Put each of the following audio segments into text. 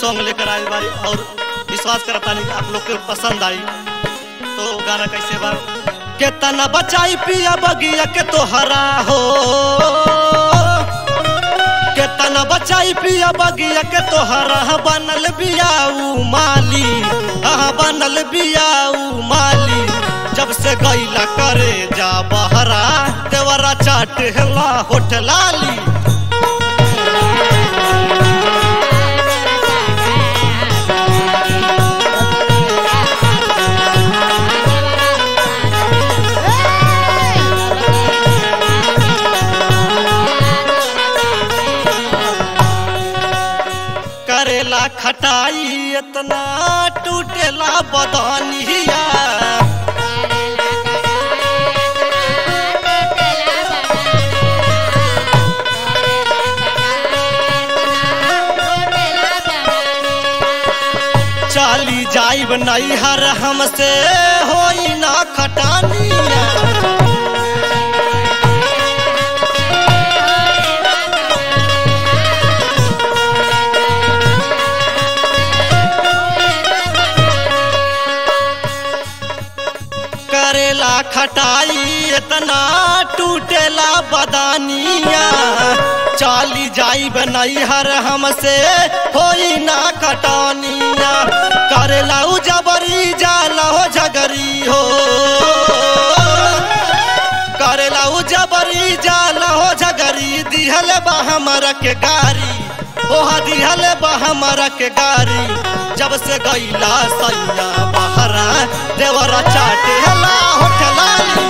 song लेकर आई बारी और विश्वास करता नहीं कि आप लोग के पसंद आई तो गाना कैसे बा केतना बचाई पिया बगिया के तोहरा हो केतना बचाई पिया बगिया के तोहरा बनल बियाऊ माली हाँ बनल बियाऊ माली जब से गईला करे जा बहरा देवरा चाट हेला होठ लाली करेला खटाई इतना टूटेला बदनिया चाली जाइब नैहर हमसे होई ना खटानिया करेला खटाई इतना टूटेला बदानिया चाली जाइब नैहर हमसे होई ना खटानिया करेला उ जबरी जाला हो झगरी हो करेला उ जबरी जाला हो झगरी दिहल बा हमरा के गारी ओहा दिहल बा हमरा के गारी जब से गईला सैया बहरा देवरा चाटे हला होठलाली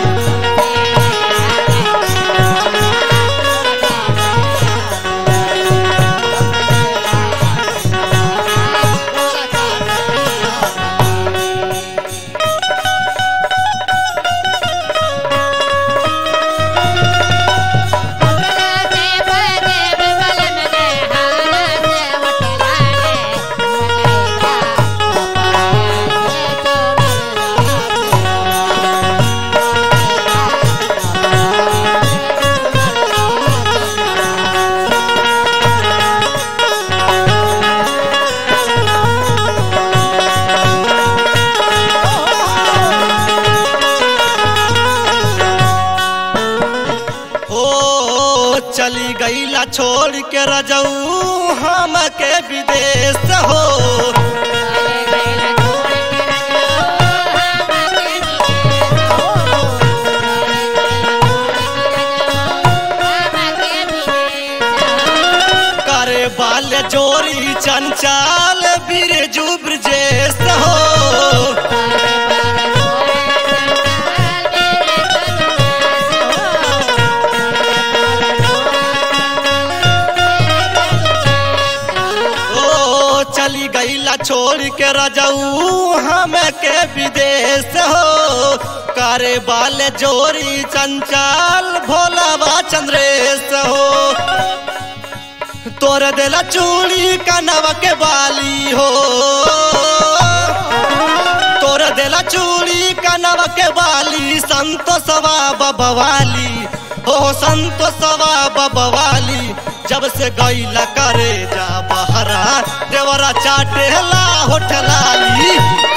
ओ चली गईला छोड़ के रजऊ हम के विदेश हो करे बाल जोरी चंचल बिरजू ब्रजेश हो ओ चली गईला छोड़ के रजऊ हम के विदेश हो करे बाल जोरी चंचल भोलावा चंद्रेश हो तोर देला चूड़ी कनवा के बाली हो तोर देला चूड़ी कनवा के बाली संतोषवा बबवाली हो संतोषवा बबवाली जब से गईला करे जा बहरा देवरा चाटे ला होठलाली